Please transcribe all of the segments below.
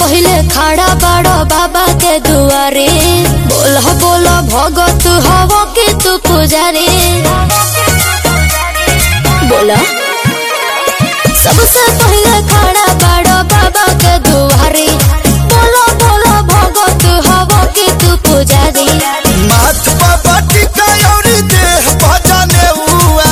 पहले खड़ा बड़ो बाबा के दुआरे बोला बोला भगत हवा के तू पुजारी बोला सबसे पहले खड़ा बड़ो बाबा के दुआरे बोला बोला भगत हवा के तू पुजारी माथ बाबा टिका औरी देह भजने हुआ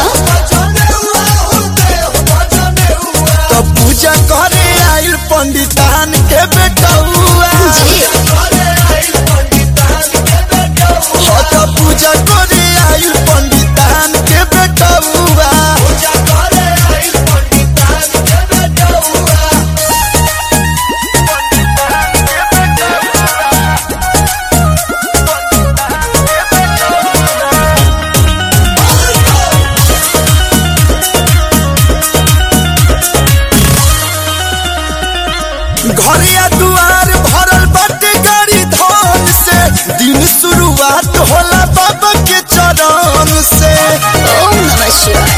तो पूजा करे आइल पंडितान के बेटा हुआ जी हो तो पूजा करे आइल पंडितान के बेटा हुआ घरिया दुआर भरल बाटे गाड़ी धन से दिन शुरुआत होला बाबा के चरण से ओम नमः शिवाय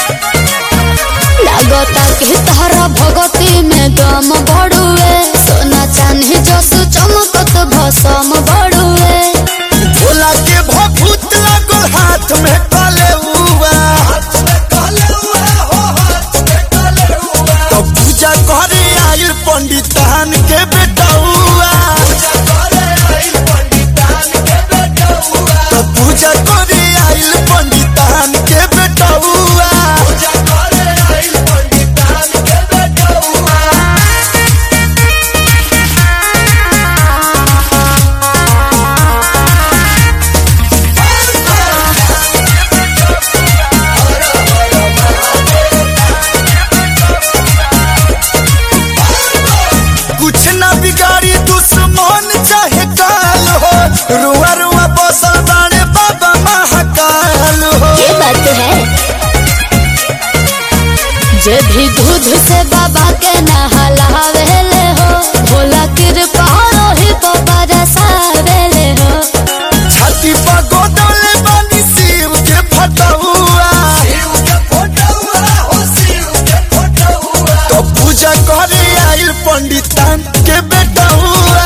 लागता कि तारा भगती में दम बढ़ुए सोना चांदी जस चमकत भसम बढ़ुए भोला के भभूत लागल हाथ में कले हुआ तो पूजा करे आइल पंडितान के बेटा हुआ तो पूजा करे आइल पंडितान के बेटा हुआ कुछ ना बिगाड़ी दुश्मन चाहे काल हो रुआ रुआ बसल बाड़े बाबा महाकाल हो ये बात है जे भी दूध से बाबा के नहलावेले हो भोला कृपा रोहि को बरसावेले हो छाती पर गोदले बानी शिव के फटहुआ तो पूजा करे आइल पंडितान के बेटा हुआ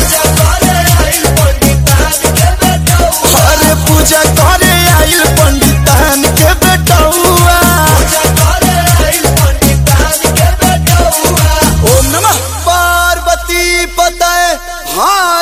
अरे पूजा करे आइल पंडितान के बेटा हुआ ओम नमः पार्वती पतये हाँ